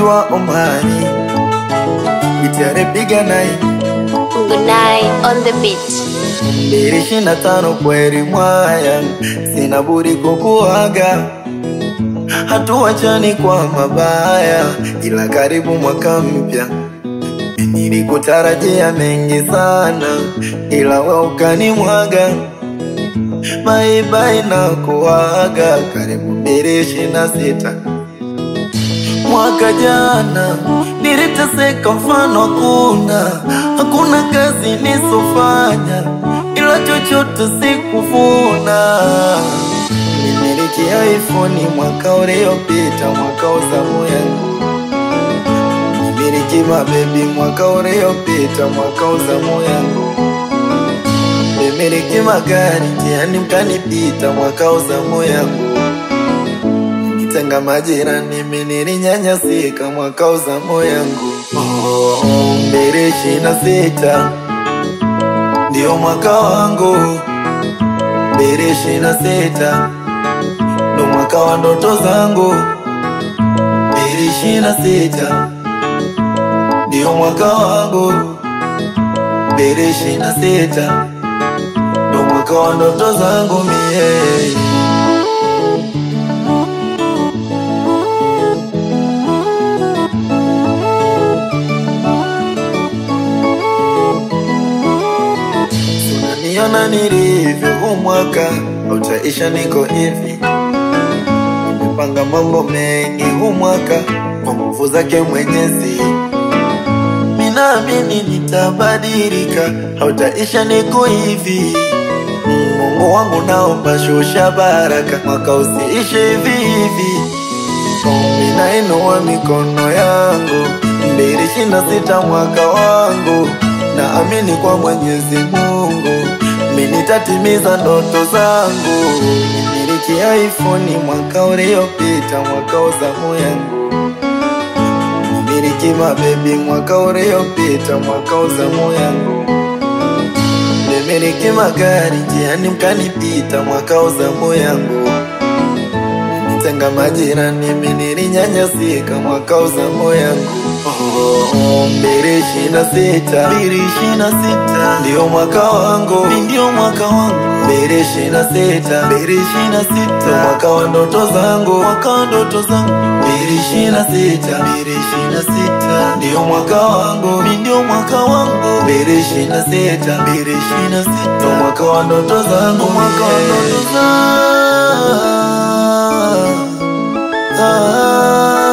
naitwa Omari, gitare piga nai Gunai on the beat. mbili ishirini na tano kweli mwaya, sina budi kukuaga, hatuachani kwa mabaya, ila karibu mwaka mpya nilikutarajia mengi sana, ila we ukanimwaga. Bye bye na kuaga, karibu mbili ishirini na sita Mwaka jana niliteseka, mfano hakuna, hakuna kazi nisofanya, ila chochote sikuvuna. Nimiliki iPhone mwaka uliopita, mwaka wa zamu yangu. Nimiliki mabebi mwaka uliopita, mwaka wa zamu yangu. Nimiliki magari njiani mkanipita, mwaka wa zamu yangu. Tenga majirani mimi nilinyanyasika mwaka wa zamu yangu. Oh, mbili ishirini na sita ndio mwaka wangu, mbili ishirini na sita ndo mwaka wa ndoto zangu, mbili ishirini na sita ndio mwaka wangu, mbili ishirini na sita ndo mwaka wa ndoto zangu mie Unaniona nilivyo, huu mwaka utaisha, niko hivi. Nimepanga mambo mengi huu mwaka kwa nguvu zake Mwenyezi, minaamini nitabadilika, hautaisha, niko hivi. Mungu wangu, naomba shusha baraka, mwaka usiishe hivi hivi. Ombi nainua mikono yangu, mbili ishirini na sita mwaka wangu, naamini kwa Mwenyezi Mungu mi nitatimiza ndoto zangu. Nimiliki iPhone mwaka uliopita, mwaka wa zamu yangu. Nimiliki mabebi mwaka uliopita, mwaka wa zamu yangu. Nimiliki magari njiani mkanipita, mwaka wa zamu yangu. Tenga majirani mimi nilinyanyasika mwaka wa zamu yangu. Oh, mbili ishirini na sita mbili ishirini na sita ndio mwaka wangu, ndio mwaka wangu. Mbili ishirini na sita mbili ishirini na sita mwaka wa ndoto zangu, mwaka wa ndoto zangu. Mbili ishirini na sita mbili ishirini na sita ndio mwaka wangu, ndio mwaka wangu. Mbili ishirini na sita mbili ishirini na sita mwaka wa ndoto zangu, mwaka wa ndoto zangu.